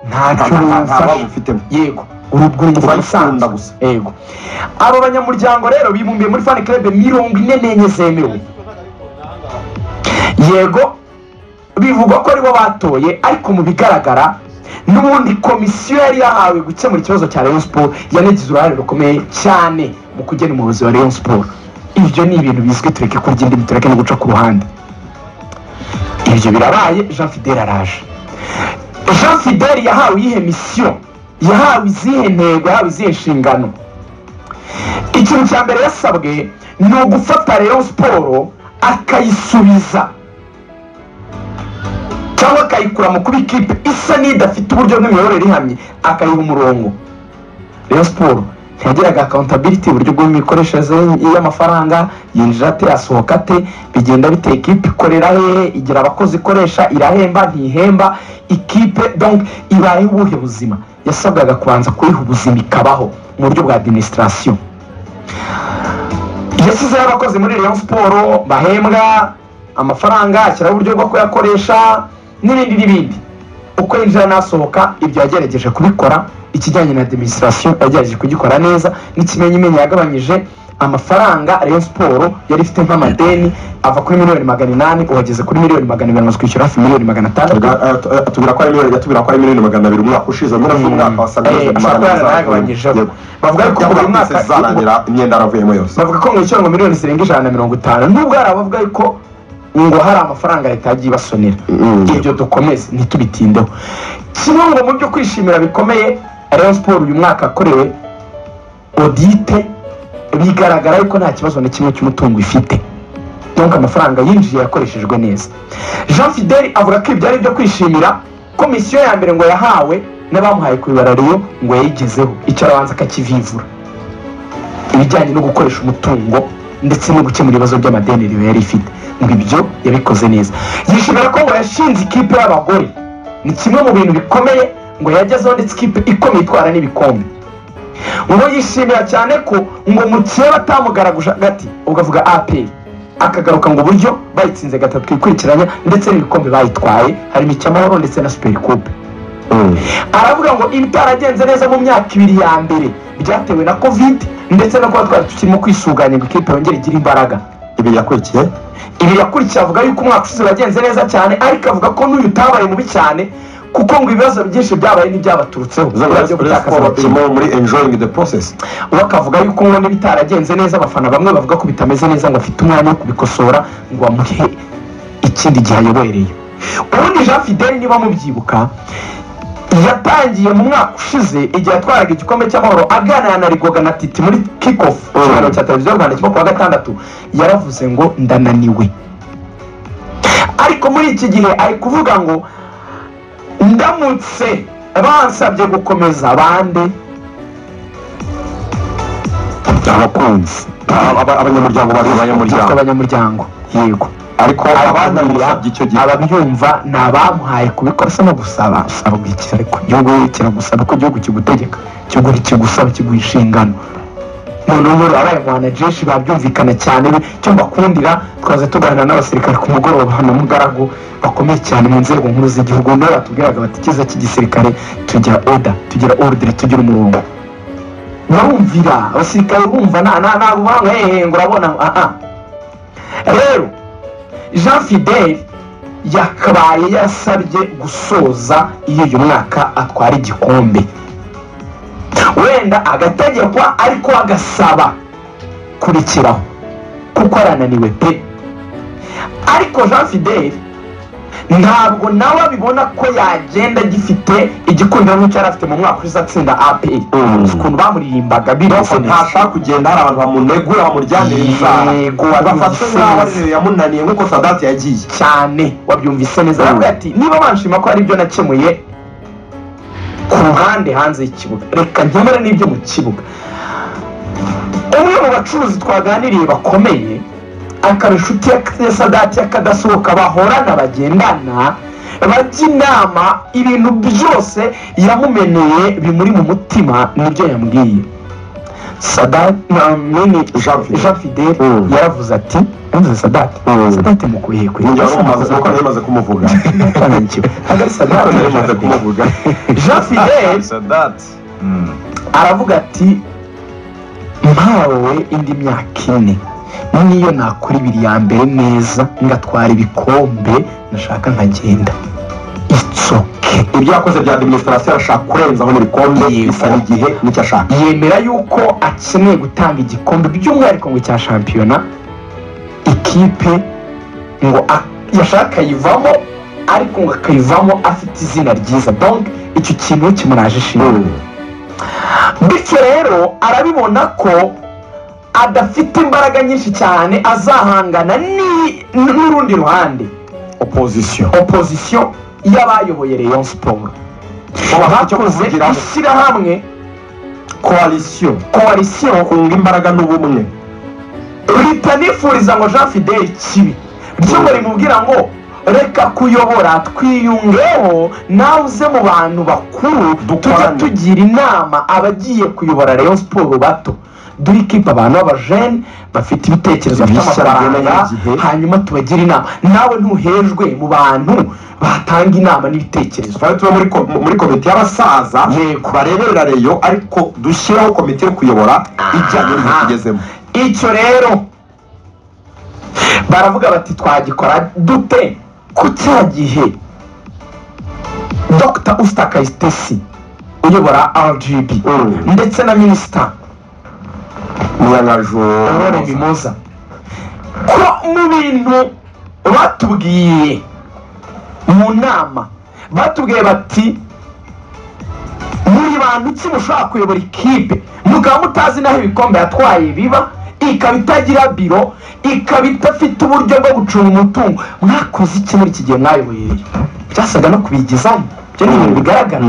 ntacyo babu basasha ufitemo yego urubwo rwitwa turabikunda isanzwe gusa yego abo banyamuryango rero bibumbiye muri fan club mirongo ine n'enye zemewe yego bivugwa ko aribo batoye ariko mu bigaragara n'ubundi komisiyo yari yahawe gukemura ikibazo cya rayon sport yanagize uruhare rukomeye cyane mu kugena umuyobozi wa rayon sport ibyo ni ibintu bizwi tureke kurya indimi tureke no guca ku ruhande ibyo birabaye jean fidel araje jean fidel yahawe iyihe misiyo yahawe izihe ntego yahawe izihe nshingano ikintu cya mbere yasabwe ni ugufata rero siporo akayisubiza cyangwa akayikura mu kuba ikipe isa n'idafite uburyo bw'imiyoborere ihamye akayiha umurongo rero siporo ntiyagiraga akawuntabiriti uburyo bw'imikoreshereze y'amafaranga yinjira ate asohoka ate bigenda bite ikipe ikorera hehe igira abakozi ikoresha irahemba ntihemba ikipe donc ibayeho ubuhe buzima yasabwaga kubanza kuyiha ubuzima ikabaho mu buryo bwa administration yashyizeho abakozi muri rayon siporo bahembwa amafaranga ashyiraho uburyo bwo kuyakoresha n'ibindi n'ibindi uko yinjira n'asohoka ibyo yagerageje kubikora ikijyanye na administration yagerageje kugikora neza n'ikimenyimenyi yagabanyije amafaranga rayon siporo yari ifite nk'amadeni ava kuri miliyoni magana inani uhageze kuri miliyoni magana inani maze kwishyura hafi miliyoni magana atandatu atubwira ko ari miliyoni atubwira ko ari miliyoni magana abiri umwaka ushize muri uyu mwaka wasaga Eh, ashobora kuba yarayagabanyijeho bavuga bavuga ko ko buri buri mwaka zarangira imyenda yaravuyemo yose bavuga ko mwishyura ngo miliyoni zirenga ijana na mirongo itanu nubwo hari abavuga yuko ngo hari amafaranga leta yagiye ibasonera Mm. ibyo dukomeze ntitubitindeho kimwe ngo mu byo kwishimira bikomeye rayon siporo uyu mwaka yakorewe odite bigaragara yuko nta kibazo na kimwe cy'umutungo ifite donc amafaranga yinjiye yakoreshejwe neza jean fidel avuga ko ibyari byo kwishimira komisiyo ya mbere ngo yahawe n'abamuhaye kubibara rero ngo yayigezeho icyo arabanza akakivivura ibijyanye no gukoresha umutungo ndetse no gukemura ibibazo by'amadeni riyo yari ifite ngo ibyo yabikoze neza yishimira ko ngo yashinze ikipe y'abagore ni kimwe mu bintu bikomeye ngo yagezeho ndetse ikipe ikomeye itwara n'ibikombe ngo yishimira cyane ko ngo mu kihe batamugaraguje hagati ubwo avuga aperi akagaruka ngo uburyo bayitsinze gatatu ikurikiranya ndetse n'ibikombe bayitwaye harimo icy'amahoro ndetse na superi kupe aravuga ngo ibitaragenze neza mu myaka ibiri ya mbere byatewe na kovide ndetse no kuba twari tukirimo kwisuganya ngo ikipe yongere igire imbaraga ibi yakurikiye ibi yakurikiye avuga yuko umwaka ushize wagenze neza cyane ariko avuga ko n'uyu utabaye mubi cyane kuko ngo ibibazo byinshi byabaye n'ibyabaturutseho byo zaba rayon gutakaza siporo abakinnyi irimo muri enjoying the process we akavuga yuko ngo n'ibitaragenze neza abafana bamwe bavuga ko bitameze neza ngo afite umwanya wo kubikosora ngo amuhe ikindi gihe ayobereye ubundi jean fidel niba mubyibuka yatangiye mu mwaka ushize igihe atwaraga igikombe cy'amahoro aganira na rigoga na titi muri kikofu ikiganiro cya televiziyo y'u rwanda kimwe ku wa gatandatu yaravuze ngo ndananiwe ariko muri iki gihe ari kuvuga ngo ndamutse bansabye gukomeza bande abakunzi aba- aba- abanyamuryango bari abanyamuryango abanyamuryango abanyamuryango yego ariko ababiha abamusabye icyo gihe ababyumva ni abamuhaye kubikora si no gusaba usaba iki ariko igihugu kiragusaba ko igihugu kigutegeka igihugu kigusaba kiguha inshingano noneho rero abaye abantu jeshi babyumvikana cyane be icyo mbakundira twaza tuganira n'abasirikare ku mugoroba hano mugaragu bakomeye cyane mu nzego nkuru z'igihugu nibo batubwiraga bati ikiza cy'igisirikare tugira oda tugira ordre tugira umurongo barumvira abasirikare bumva nta nta nta buhanga hehe ngo urabona aha rero jean fidel yakabaye yasabye gusoza iyo uyu mwaka atwara igikombe wenda agategekwa ariko agasaba kurikiraho kuko arananiwe pe ariko jean fidel ntabwo nawe abibona ko yagenda agifite igikundiro nk'icyo yari afite mu mwaka ushize atsinda apr Mm. ukuntu bamuririmbaga bibaho Ariko ntashaka kugenda hari abantu bamunegura bamuryanire inzara Yego, bafatwe nk'aho ari rero yamunaniye nk'uko sadati yagiye cyane wabyumvise neza Mm. aravuga ati niba banshima ko hari ibyo nakemuye ku ruhande hanze y'ikibuga reka nkemure n'ibyo mu kibuga umwe mu bacuruzi twaganiriye bakomeye akaba inshuti ya ya sadati y'akadasohoka bahorana bagendana bajya inama ibintu byose yamumeneye bimuri mu mutima nibyo yambwiye sadati nta mwene jean jean fidel fidel Mm. yaravuze ati yavuze sadati Mm. sadati mukuye kwe njya kumaze kuko ntimaze kumuvuga twananyikiwe hagati Ntabwo sadati na ntimaze jean fidel kumuvuga jean fidel sadati aravuga ati mpawe indi myaka ine niyo nakora ibiri ya mbere neza ngatwara ibikombe nashaka nkagenda itsoke ibyo yakoze bya administration arashaka kurenzaho mu bikombe Yego. bisaba igihe n'icyo ashaka yemera yuko akeneye gutanga igikombe by'umwihariko ngo cya shampiyona ikipe ngo a- yashaka akayivamo ariko ngo akayivamo afite izina ryiza donc icyo kintu we kimuraje ishinga bityo rero arabibona ko adafite imbaraga nyinshi cyane azahangana ni- n'urundi ruhande opozisiyo opozisiyo y'abayoboye rayon siporo bakoze ishyirahamwe koalisiyo koalisiyo kunga imbaraga n'ubumwe ritanifuriza ngo jean fidel kibi ryo ngo rimubwira ngo reka kuyobora twiyungeho nawe uze mu bantu bakuru tujya Dukorane." tugira inama abagiye kuyobora rayon siporo bato duhe ikipe abantu b'abajene bafite ibitekerezo bafite Bishya amafaranga byemereye igihe. hanyuma tubagire inama nawe ntuhejwe mu bantu batanga inama n'ibitekerezo twari tuba muri ko- muri komite y'abasaza Yego. bareberera reyo ariko dushyireho komite yo kuyobora ijyanye n'igihe tugezemo icyo rero baravuga bati twagikora dute ku cya gihe dr usita kayitesi uyobora rgb Mm. ndetse na minisita munyangajoro aurore bimuza ko mu bintu batubwiye mu nama batubwiye bati muri bantu ki mushobora kuyobora ikipe mukaba mutazi n'aho ibikombe yatwaye biba ikaba itagira biro ikaba idafite uburyo bwo gucunga umutungo mwakoze iki muri iki gihe mwayoboye byasaga no kubigezayo ibyo ni ibintu bigaragara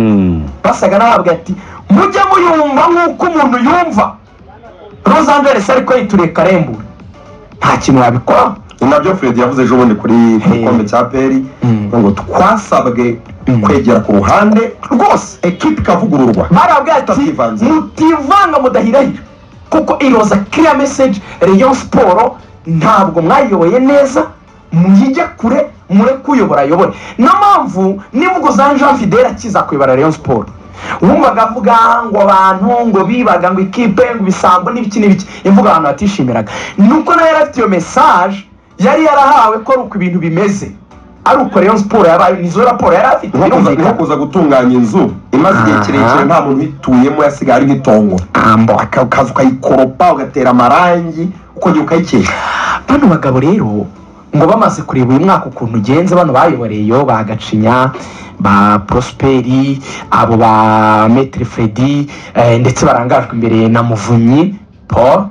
basaga n'abavuga ati mujye muyumva nk'uko umuntu yumva los angeles ariko yituriye karembure nta kintu wabikora ni nabyo fred yavuze ejo bundi kuri ku gikombe cya peri Mm. ngo twasabwe kwegera ku ruhande rwose ekipa ikavugururwa barabwira ati Tutivanze. mutivanga mudahirahira kuko iroza kiriya meseje rayon siporo ntabwo mwayiyoboye neza muyijye kure mureke uyobora ayobore niyo mpamvu nivuga za jean fidel akiza kuyobora rayon siporo wumvaga avuga ngo abantu ngo bibaga ngo ikipe ngo ibisambo n'ibiki n'ibiki imvuga abantu batishimiraga nuko nawe yari afite iyo mesaje yari yarahawe ko ari uko ibintu bimeze ari uko rayon siporo yabaye nizo raporo yari afite Nko kuza- nko birumvikana kuza gutunganya inzu imaze igihe Aha. kirekire nta muntu uyituyemo yasigaye ari nk'itongo ambo Aka- ukaza ukayikoropa ugatera amarangi ukongera ukayikesha bano bagabo rero ngo bamaze kureba uyu mwaka ukuntu ugenze bano bayoboreyo ba gacinya ba prosperi abo ba metere fredi eh, ndetse barangajwe imbere na muvunyi paul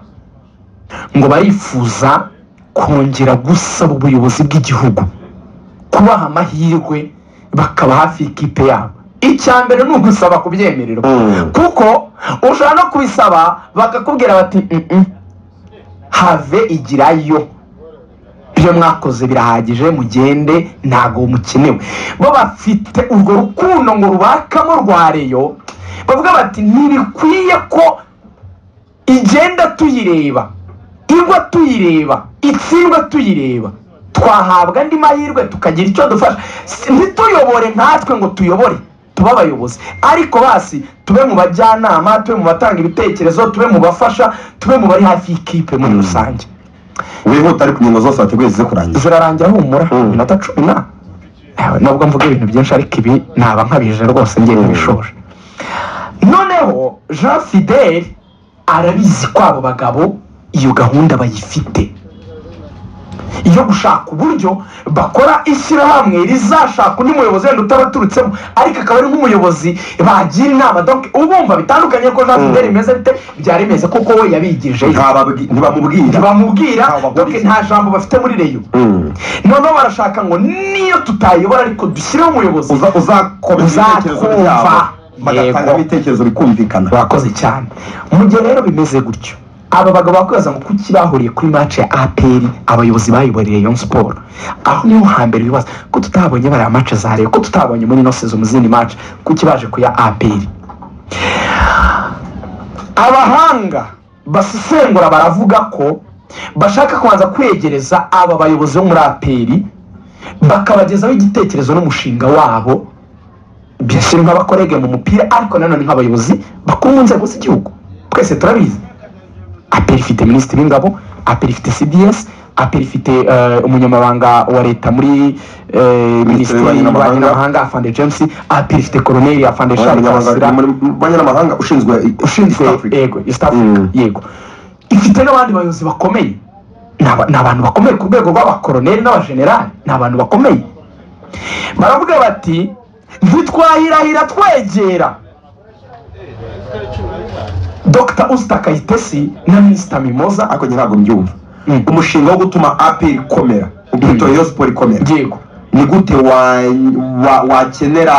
ngo barifuza kongera gusaba ubuyobozi bw'igihugu kubaha amahirwe bakaba hafi y'ikipe yabo icya mbere ni ugusaba kubyemererwa Mm. kuko ushobora no kubisaba bakakubwira bati "Mm-mm, have igirayo ibyo mwakoze birahagije mugende ntabwo mukenewe bo bafite urwo rukundo ngo rubakamo rwa reyo bavuga bati ntibikwiye ko igenda tuyireba igwa tuyireba itsindwa tuyireba twahabwa andi mahirwe tukagira icyo dufasha Si- ntituyobore nkatwe ngo tuyobore tube abayobozi ariko basi tube mu bajyanama tube mu batanga ibitekerezo tube mu bafasha tube mu bari hafi y'ikipe muri rusange wihuta ariko ingingo zose wateguye zize kurangira zirarangira humura Mm. iminota cumi na Ewe, nubwo mvuga ibintu byinshi ariko ibi naba nkabije rwose ngiye Mm. kubishoje noneho jean fidel arabizi ko abo bagabo iyo gahunda bayifite iyo gushaka uburyo bakora ishyirahamwe rizashaka undi muyobozi wenda utabaturutsemo ariko akaba ari nk'umuyobozi bagira inama donc ubumva bitandukanye ko jean Mm. fidel bimeze bite byari bimeze kuko we yabigijeyo Ntababwi- ntibamubwira ntibamubwira Ntabwo donc bahuriza. nta jambo bafite muri reyo Mm. noneho barashaka ngo niyo tutayobora ariko dushyireho umuyobozi Uza- uzakomeza ibitekerezo byabo Uzakumva. bagatanga Yego. ibitekerezo bikumvikana bakoze cyane mu gihe rero bimeze gutyo aba bagabo bakwibaza ngo kuki bahuriye kuri match ya aperi abayobozi bayoboreye Rayon siporo aho niho hambere bibaza ko tutabonye bariya match za Rayon ko tutabonye muri ino sezo mu zindi match kuki baje kuya aperi abahanga basesengura baravuga ko bashaka kubanza kwegereza aba bayobozi bo muri aperi bakabagezaho igitekerezo n'umushinga wabo byashyira nk'abakorege mu mupira ariko nanone nk'abayobozi bakuru mu nzego z'igihugu twese turabizi aperi ifite minisitiri w'ingabo aperi ifite cds aperi ifite eh, umunyamabanga wa leta muri eh, minisiteri y'ububanyi y'ububanyi n'amahanga. n'amahanga afande james aperi ifite koroneri afande shari Abanyamabanga- kabasira mu banyamahanga ushinzwe ushinzwe East Africa. yego east africa Mm. yego ifite n'abandi bayobozi bakomeye ni aba- ni abantu bakomeye ku rwego rw'abakoroneri n'abajenerali ni abantu bakomeye baravuga bati ntitwahirahira twegera dr usita kayitesi na minisita mimoza ariko njye ntabwo mbyumva Mm. umushinga wo gutuma aperi ikomera ukwita rayon siporo ikomera yego ni gute wa- wa- wakenera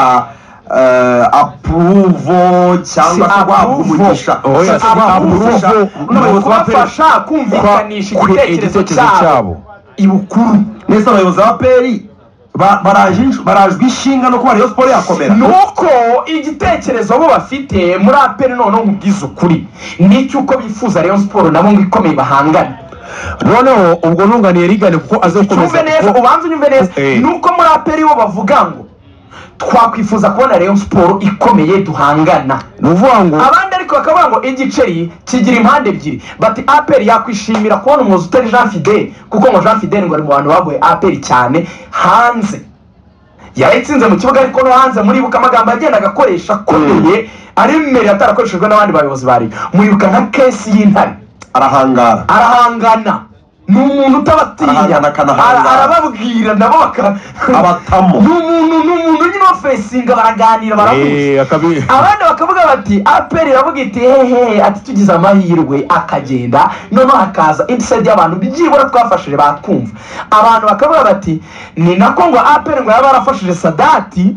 eh, apuruvo cyangwa se guhabwa umugisha oya, Si si apuruvo. apuruvo. N'abayobozi b'APR. kubafasha kumvikanisha igitekerezo cyabo ibukuru neza abayobozi ba peri barajwe inshinga no kuba rayon siporo yakomera ni uko igitekerezo bo bafite muri aperi noneho nkubwiza ukuri ni icy'uko bifuza rayon siporo nabo ngo ikomeye bahangane noneho ubwo ntunganiye rigane kuko azakomeza cyumve neza kuko- ubanza unyumve neza Eh. ni uko muri aperi bo bavuga ngo twakwifuza kubona rayon siporo ikomeye duhangana ni ukuvuga ngo abandi ariko bakavuga ngo igiceri kigira impande ebyiri bati aperi yakwishimira kubona umuyobozi utari jean fidele kuko ngo jean fidele ngo ari mu bantu bagoye aperi cyane hanze yarayitsinze mu kibuga ariko no hanze muribuka amagambo yagendaga akoresha akomeye aremerera atarakoreshejwe n'abandi bayobozi ba Rayon. muribuka nka kesi y'intare arahangara arahangana ni umuntu utabatinya Arahangana Ara- akanahangara. arababwira nabo baka Abatamo. ni umuntu ni umuntu nyine ofesinga baraganira barahuza eh, akabi- abandi bakavuga bati aperi iravuga iti hehe ati tugize amahirwe akagenda noneho hakaza inside y'abantu byibura twafashije bakumva abantu bakavuga bati ni nako ngo aperi ngo yaba yarafashije sadati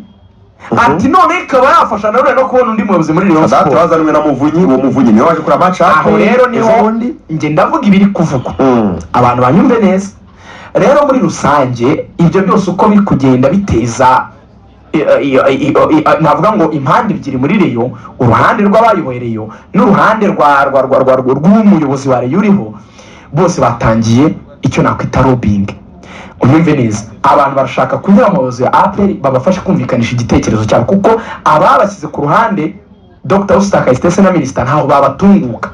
ati none ikaba yafasha nanone no kubona undi muyobozi muri rayon sadati siporo wazanwe na muvunyi uwo muvunyi niwe waje kureba maci aho rero niho ubundi njye ndavuga ibiri kuvugwa Mm. abantu banyumve neza rero muri rusange ibyo byose uko biri kugenda biteza i- i- i- i- i- navuga ngo impande ebyiri muri reyo uruhande rw'abayoboye reyo n'uruhande rwa rwa rwa rwa rwa- rw'umuyobozi wa reyo uriho bose batangiye icyo nakwita robingi unyumve neza abantu barashaka kunyura mu bayobozi ya aperi babafashe kumvikanisha igitekerezo cyabo kuko ababashyize ku ruhande dr usita kayitesi na minisita ntaho babatunguka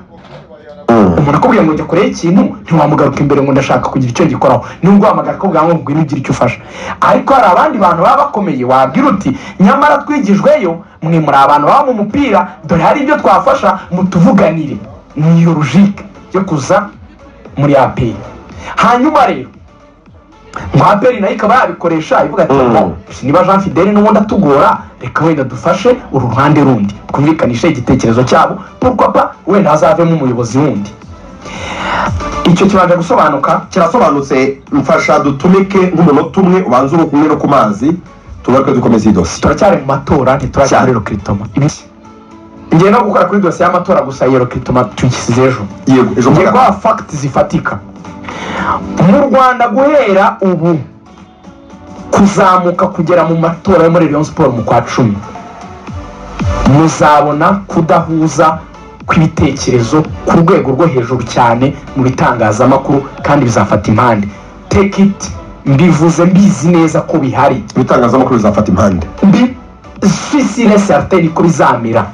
umuntu akubwiye ngo jya kure y'ikintu ntiwamugaruka imbere ngo ndashaka kugira icyo gikoraho nubwo wahamagara akubwira ngo ngwino ugire icyo ufasha ariko hari abandi bantu baba bakomeye wabwira uti nyamara twigijweyo mwe muri abantu baba mu mupira dore hari ibyo twafasha mutuvuganire niyo rujike yo kuza muri aperi hanyuma rero ngo aperi nayo ikaba yabikoresha ivuga ati Mm. "Oh, niba jean fidele n'ubundi atugora reka wenda dufashe uru ruhande rundi twumvikanishe igitekerezo cyabo kuko pa wenda hazavemo umuyobozi wundi icyo kibanje gusobanuka kirasobanutse mfasha dutumike nk'umunota umwe ubanza uruka umwe no ku mazi tugaruke dukomeza iyi dosiye turacyari mu matora ntiturajya Cyane. muri rokritoma ngiye no gukora kuri dosiye y'amatora gusa iyo rokritoma tuyishyize ejo yego ejo ngiye mugana guha fagiti zifatika mu rwanda guhera ubu kuzamuka kugera mu matora yo muri rayon siporo mu kwa cumi muzabona kudahuza kw'ibitekerezo ku rwego rwo hejuru cyane mu bitangazamakuru kandi bizafata impande take it mbivuze mbizi neza ko bihari ibitangazamakuru bizafata impande mbi swisire sariteri ko bizamera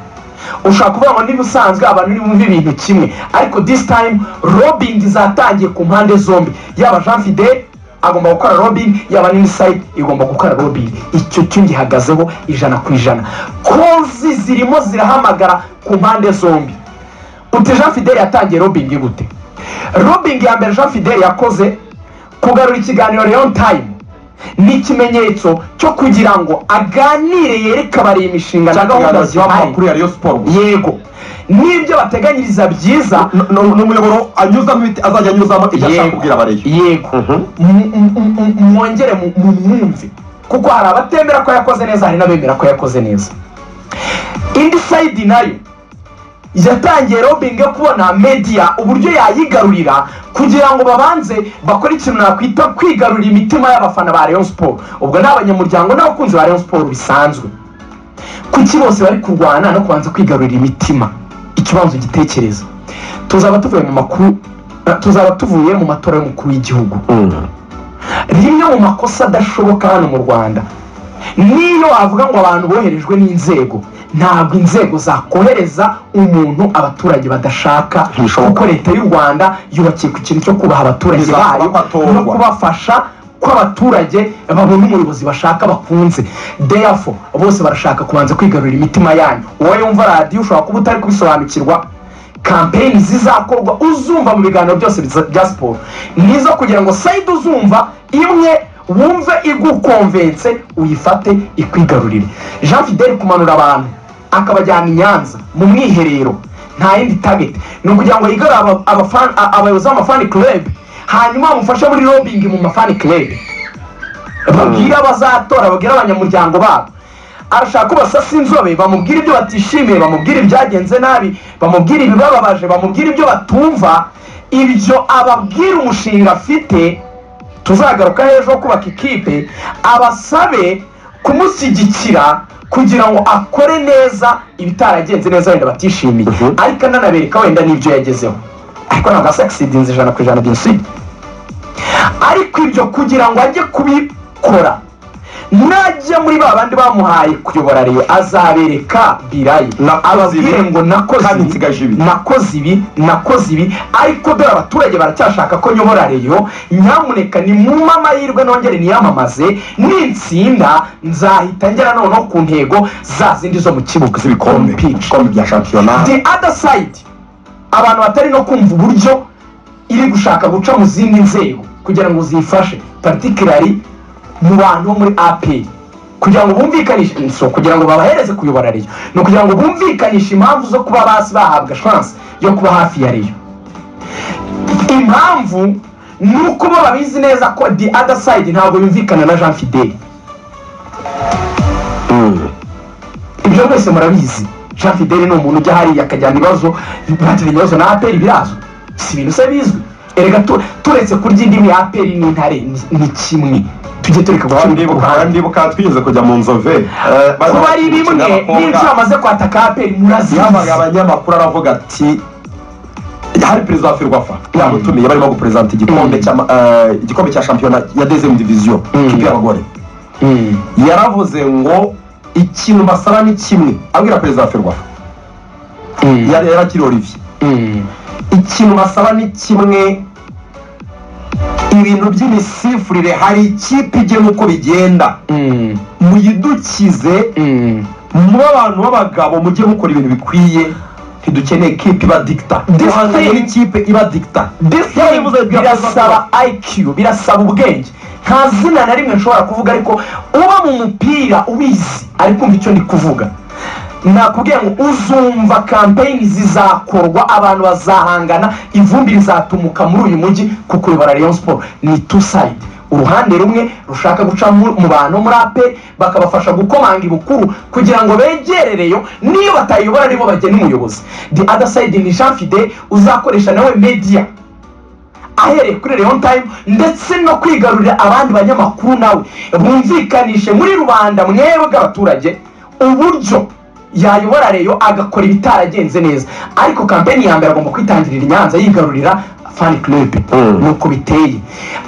ushobora kuvuga ngo niba usanzwe abantu ntibumve ibintu kimwe ariko this time robingi zatangiye ku mpande zombi yaba jean fide agomba gukora robingi yaba n'insayidi igomba gukora robingi icyo cyo gihagazeho ijana ku ijana kozi zirimo zirahamagara ku mpande zombi uti jean fidele yatangiye robingi gute robingi ya mbere jean fidele yakoze kugarura ikiganiro leon time ni ikimenyetso cyo kugira ngo aganire yereke abari imishinga na gahunda ikiganiro kiba zihari amakuru ya rayon siporo gusa. yego n'ibyo bateganyiriza byiza Ni- ni ni umuyoboro anyuzamo ibiti azajya anyuzamo ibyo ashaka Yego. kubwira abareyo yego M- m- m- m- mwongere mu- mumwumve kuko hari abatemera ko yakoze neza hari n'abemera ko yakoze neza indi sayidi nayo yatangiye robingi yo kubona mediya uburyo yayigarurira kugira ngo babanze bakore ikintu nakwita kwigarurira imitima y'abafana ba rayon siporo ubwo ni abanyamuryango n'abakunzi ba rayon siporo bisanzwe kuki bose bari kurwana no kubanza kwigarurira imitima ikibanza ugitekereza tuzaba tuvuye mu makuru eh, tuzaba tuvuye mu matora y'umukuru w'igihugu rimwe mu makosa adashoboka hano mu rwanda niyo avuga ngo abantu boherejwe n'inzego ntabwo inzego zakohereza umuntu abaturage badashaka Ntibishoboka. kuko leta y'u rwanda yubakiye ku kintu cyo kubaha abaturage Bizasaba bayo ko atorwa. no kubafasha ko abaturage babona umuyobozi bashaka bakunze deyafo bose barashaka kubanza kwigarurira imitima yanyu uwo yumva radiyo ushobora kuba utari kubisobanukirwa kampeyini zizakorwa uzumva mu biganiro byose biza- bya siporo nizo kugira ngo sayidi uzumva imwe wumve igukomvense uyifate ikwigarurire jean fidel kumanura abantu akabajyana i nyanza mu mwiherero nta yindi tageti ni ukugira ngo yigarure aba- abafan- a- abayobozi b'amafani club hanyuma bamufashe muri lobbying mu mafani club babwire abazatora babwire abanyamuryango babo arashaka ko basasa inzobe bamubwira ibyo batishimiye bamubwira ibyagenze nabi bamubwira ibibababaje bamubwira ibyo batumva ibyo ababwira umushinga afite tuzagaruka hejuru wo kubaka ikipe abasabe kumushyigikira kugira ngo akore neza ibitaragenze neza wenda batishimiye Mhm. ariko ananabereka wenda n'ibyo yagezeho ariko ntabwo asagisidinze ijana ku ijana jenoside ariko ibyo kugira ngo ajye kubikora najya muri ba bandi bamuhaye kuyobora reyo azabereka birayi Nakoze ababwire ibi, ngo nakoze kandi ibi, nsigaje ibi." nakoze ibi nakoze ibi ariko dore abaturage baracyashaka ko nyobora reyo nyamuneka ni mu amahirwe nongere niyamamaze nitsinda nzahita ngera noneho ku ntego za zindi zo mu kibuga z'ibikombe Pitch. ibikombe bya shampiyona the other side abantu batari no kumva uburyo iri gushaka guca mu zindi nzego kugira ngo ziyifashe particularly mu bantu bo muri apr kugira ngo bumvikanishe so kugira ngo babahereze kuyobora reyo ni ukugira ngo bumvikanishe impamvu zo kuba basi bahabwa chance yo kuba hafi ya reyo impamvu ni uko bo babizi neza ko the other side ntabwo yumvikana na jean fidel ibyo mwese murabizi jean fidel ni umuntu ujya hariya akajyana ibibazo bakira ibibazo na aperi birazwi si ibintu se bizwi erega tu- turetse kurya indimi ya aperi n'intare ni- ni kimwe tujye tureka gucira ku ndibuka ruhande ndibuka twigeze kujya mu nzove eh, baza kuba ari gukina bimwe abakobwa. n'inshuro amaze kwataka aperi murazizi yabaga abanyamakuru aravuga ati hari perezida wa ferwafa yamutumiye barimo guperezanta igikombe Mm. cya eh, igikombe cya shampiyona ya dezemu diviziyo Mm. kipe y'abagore Mm. yaravuze ngo ikintu basaba ni kimwe abwira perezida wa ferwafa Mm. yari yarakiri olivier Mm. ikintu basaba ni kimwe ibintu by'imisifurire hari ikipe igena uko bigenda Mm. muyidukize Mm. mube abantu b'abagabo mujye mukora ibintu bikwiye ntidukeneye kipe iba dikita This duhanganye thing- n'ikipe iba dikita This thing birasaba IQ birasaba ubwenge nta zina na rimwe nshobora kuvuga ariko uba mu mupira ubizi ari kumva icyo ndi kuvuga nakubwiye ngo uzumva kampeyini zizakorwa abantu bazahangana ivumbi rizatumuka muri uyu mujyi kuko uyobora Rayon Sport ni two side uruhande rumwe rushaka guca mu mu bantu muri ape bakabafasha gukomanga ibukuru kugira ngo begerereyo niyo batayobora nibo bagena umuyobozi the other side ni jean fide uzakoresha nawe media ahereye kuri leon time ndetse no kwigarurira abandi banyamakuru nawe bumvikanishe muri rubanda mwebwe abaturage uburyo yayobora reyo agakora ibitaragenze neza ariko kampeni ya mbere agomba kwitangirira i nyanza yigarurira fan club nuko biteye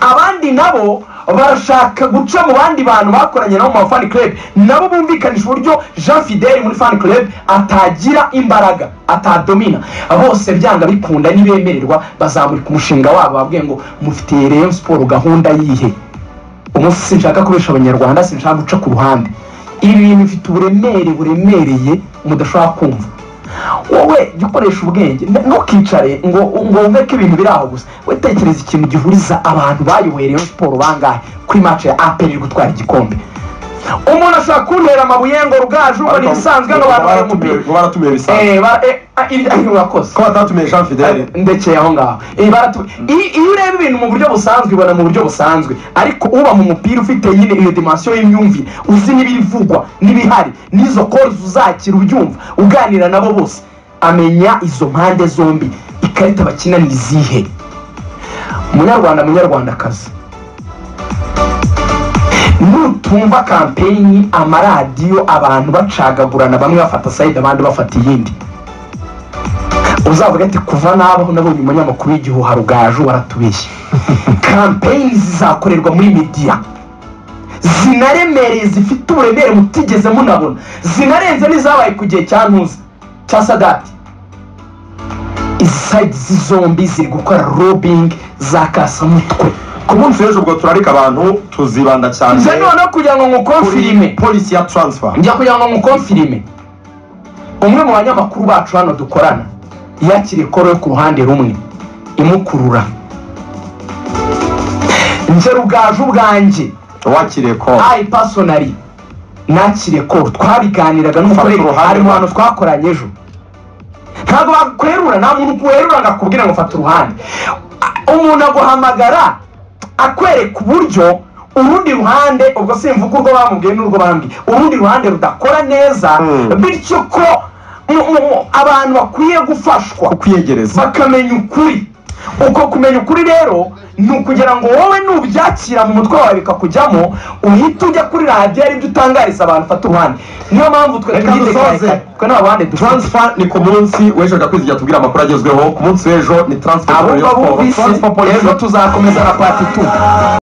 abandi nabo barashaka guca mu bandi bantu bakoranye nabo mu ma fan club nabo bumvikanisha uburyo jean fidel muri fan club atagira imbaraga atadomina bose byanga bikunda nibemererwa bazamurika umushinga wabo babwiye ngo mufitiye reyo siporo gahunda yihe umunsi sinshaka kubesha abanyarwanda sinshaka guca ku ruhande ibi bintu bifite uburemere buremereye mudashobora kumva wowe jya ukoresha ubwenge n- ntukicare ngo ngo wumve ko ibintu biri aho gusa we tekereza ikintu gihuriza abantu bayoboye Rayon siporo bangahe kuri match ya aperi iri gutwara igikombe umuntu ashobora kuntera amabuye ngo rugaju ngo ni ibisanzwe hano abantu bari mu mupira ngo baratumiye bisanzwe Eh, ba- eh, ah, iri- ah, iri urakoze ko batatumiye jean fidele ndekeye aho ngaho Eh, baratu- i- iyo ureba ibintu mu buryo busanzwe ubona mu buryo busanzwe ariko uba mu mupira ufite nyine iyo dimansiyo y'imyumvire uzi n'ibivugwa n'ibihari n'izo kori uzakira ubyumva uganira nabo bose amenya izo mpande zombi ikarita bakina ni izihe munyarwanda munyarwandakazi nutumva kampeyini amaradiyo abantu bacagagurana bamwe bafata sayidi abandi bafata iyindi uzavuga ati kuva nabaho nabonye umunyamakuru w'igihuha rugaju waratubeshye kampeyini zizakorerwa muri midiya zinaremereye zifite uburemere mutigeze munabona zinarenze n'izabaye ku gihe cya ntuza cya sadati izi sayidizi zombi ziri gukora robingi za kasamutwe ku munsi w'ejo ubwo turarika abantu tuzibanda cyane nze noneho kugira ngo nkukonfirime kuri polisi ya taransifa njya kugira ngo mukonfirime umwe mu banyamakuru bacu hano dukorana yakira ikoro yo ku ruhande rumwe imukurura nje rugaju ubwanjye wakiriye ko ayi pasonari nakire ko twabiganiraga Fata n'umukoresha uruhande hari mu rwawe. bantu twakoranye ejo ntabwo bakwerura nta muntu werura ngo akubwire ngo fata uruhande A- umuntu aguhamagara akwereka uburyo urundi ruhande ubwo simvuga urwo bamubwiye n'urwo bambwiye urundi ruhande rudakora neza Mm. bityo ko mu- mu- mu- abantu bakwiye gufashwa kukwiyegereza bakamenya ukuri uko kumenya ukuri rero ni ukugira ngo wowe nubyakira mu mutwe wawe bikakujyamo uhite ujya kuri radiyo aribyo utangariza abantu fata uruhande niyo mpamvu twe Reka dusoze. twidekare twe nta ruhande dufite taransifa ni ku munsi w'ejo gakwizigira tubwira amakuru agezweho ku munsi w'ejo ni taransifa abo yo ngabo siporo bumvise taransifa polisi rero tuzakomeza na pati tu